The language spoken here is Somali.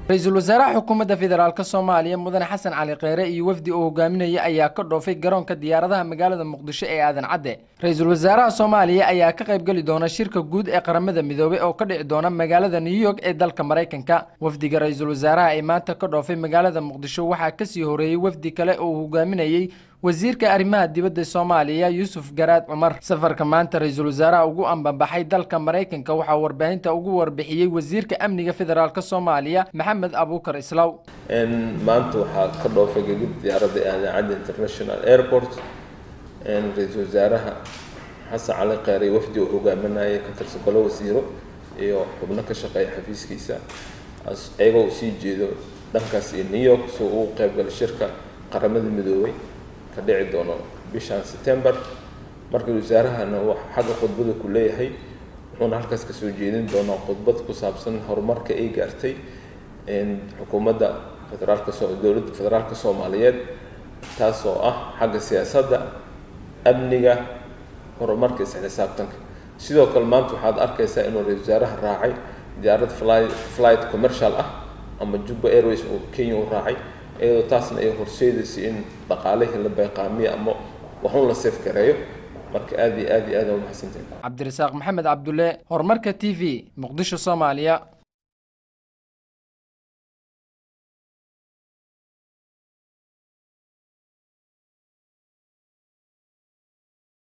ra-iisul wasaaraha xukuumadda federaalk soomaaliya mudane xasan cali kheyre iyo wafdi uu hogaaminaya ayaa ka dhoofay garoonka diyaaradaha magaalada muqdisho ee aadan cadde ra-iisul wasaaraha soomaaliya ayaa ka qaybgeli doona shirka guud ee qaramada midoobey oo ka dhici doona magaalada new york ee dalka maraykanka wafdiga ra-iisul wasaaraha ee maanta ka dhoofay magaalada muqdisho waxaa kasii horeeyey wafdi kale oo uu hogaaminayey wasiirka arrimaha dibadda soomaaliya yuusuf garaad cumar safarka maanta ra-iisul wasaaraha ugu ambanbaxay dalka maraykanka waxaa warbaahinta ugu warbixiyey wasiirka amniga federaalk soomaaliya maxamed abuukar islaw maanta waxaa ka dhoofay gegid diyaaradda aadan cadde international airport ra-iisul wasaaraha xasan cali kheyre wafdi uu hogaaminayay ka tirsan golo wasiiro iyo xubno ka shaqeeya xafiiskiisa iyagoo uu sii jeedo dhankaas iyo new york soo ugu qaybgala shirka qaramada midoobay ka dhici doono bishan september marka wasaarahana wax xagga khudbada ku leeyahay wuxuuna halkaas kasoo jeedin doonaa khudbad ku saabsan horumarka ay gaartay xukuumadda federaalka so dowladda federaalka soomaaliyeed taas oo ah xagga siyaasadda amniga horumarka isxisaabtanka sidoo kale maanta waxaad arkaysaa inuu ra-isul wasaaraha raacay diyaarad fly flight commercial ah ama jubba airways oo kenya u raacay iyadoo taasna ay horseedaysa in dhaqaalihii la bayqaamiyo ama waxun la seef gareeyo marka aada iyo aad iyo aad aa umahadsantahay cabdirasaaq maxamed cabdulle horumarka t v muqdisho soomaaliya